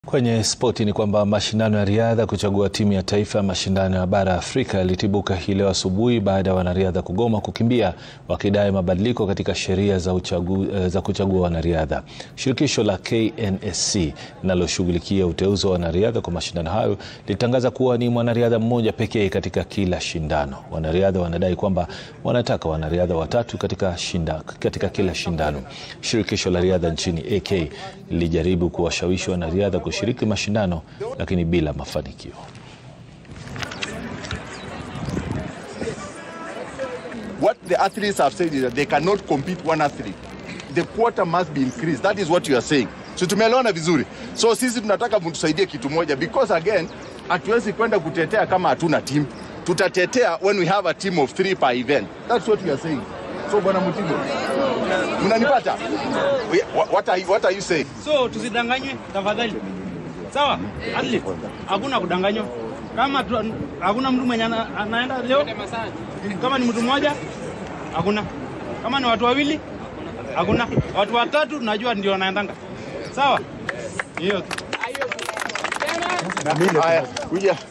Kwenye spoti ni kwamba mashindano ya riadha kuchagua timu ya taifa ya mashindano ya bara Afrika yalitibuka hii leo asubuhi baada ya wanariadha kugoma kukimbia wakidai mabadiliko katika sheria za, uchagu, za kuchagua wanariadha. Shirikisho la KNSC linaloshughulikia uteuzi wa wanariadha kwa mashindano hayo lilitangaza kuwa ni mwanariadha mmoja pekee katika kila shindano. Wanariadha wanadai kwamba wanataka wanariadha watatu katika, shinda, katika kila shindano. Shirikisho la riadha nchini AK lilijaribu kuwashawishi wanariadha kushiriki mashindano lakini bila mafanikio. What the athletes have said is that they cannot compete one athlete. The quota must be increased. That is what you are saying. So tumeelewana vizuri. So sisi tunataka mtusaidie kitu moja because again hatuwezi kwenda kutetea kama hatuna team. Tutatetea when we have a team of three per event. That's what we are saying. So bwana Mutigo, mnanipata? What are, you- what are you saying? So tusidanganywe tafadhali, sawa? Athlete, hakuna kudanganywa. Kama tu, hakuna mtu mwenye ana- anaenda leo, kama ni mtu mmoja hakuna, kama ni watu wawili hakuna, watu watatu najua ndio wanaendanga, sawa? Hiyo tu. Haya, kuja.